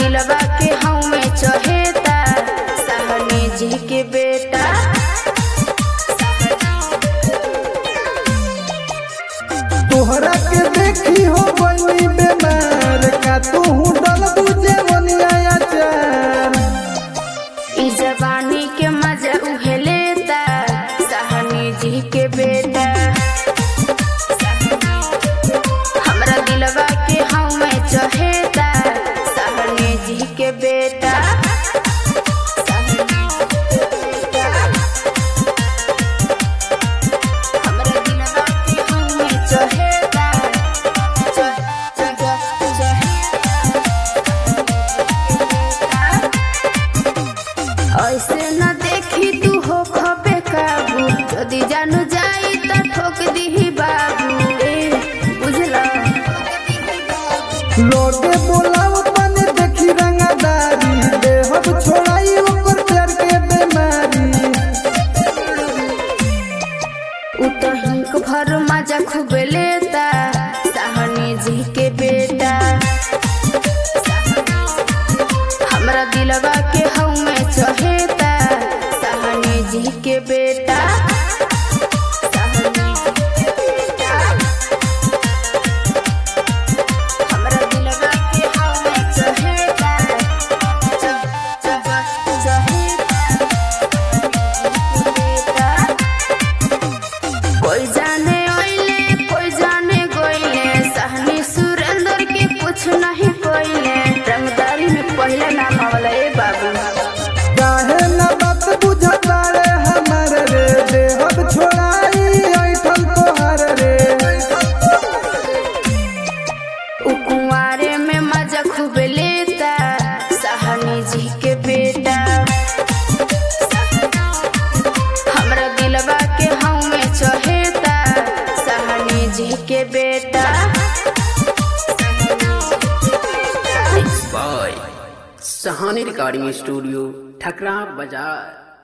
दिलवा के हमें चहेता सहनी जी के बेटा तोहरा के देखी हो बनी बेमार का तू डल बुझे मनिया चार ई जवानी के मजा उहे लेता सहनी जी के बेटा हमरा दिलवा के हमें चहेता सहनी जी के बेटा हमरा दिलवा के हमें चहेता चह चह चहेता ऐसे न देखी तू हो खबे काबू यदि जानू जाई त ठोक दीही बाबू ए बुझला लोगे बोलाव तने देखी रंगदारी देहब छोड़ाई ओकर प्यार के बेमारी उ तो हिंक भर मजा खूब लेता सहनी जी के बेटा हमरा दिलवा के हमें चहेता सहनी जी के बेटा सहनी जी के बेटा हमरा दिलवा के हमें चहेता च- च- चहेता बेटा कोई जाने ओइले कोई जाने गोइले सहनी सुरेंद्र के कुछ नहीं कोइले रंगदारी में पहले नाम आवला ए बाबू काहे न बात बुझता रे हमर रे देहब छोड़ाई ऐठल तोहर रे उ कुंवारे में मजा खूब लेता सहनी जी के बेटा हमरा दिलवा के हमें चहेता सहनी जी के बेटा by Sahani recording studio Thakra बाजार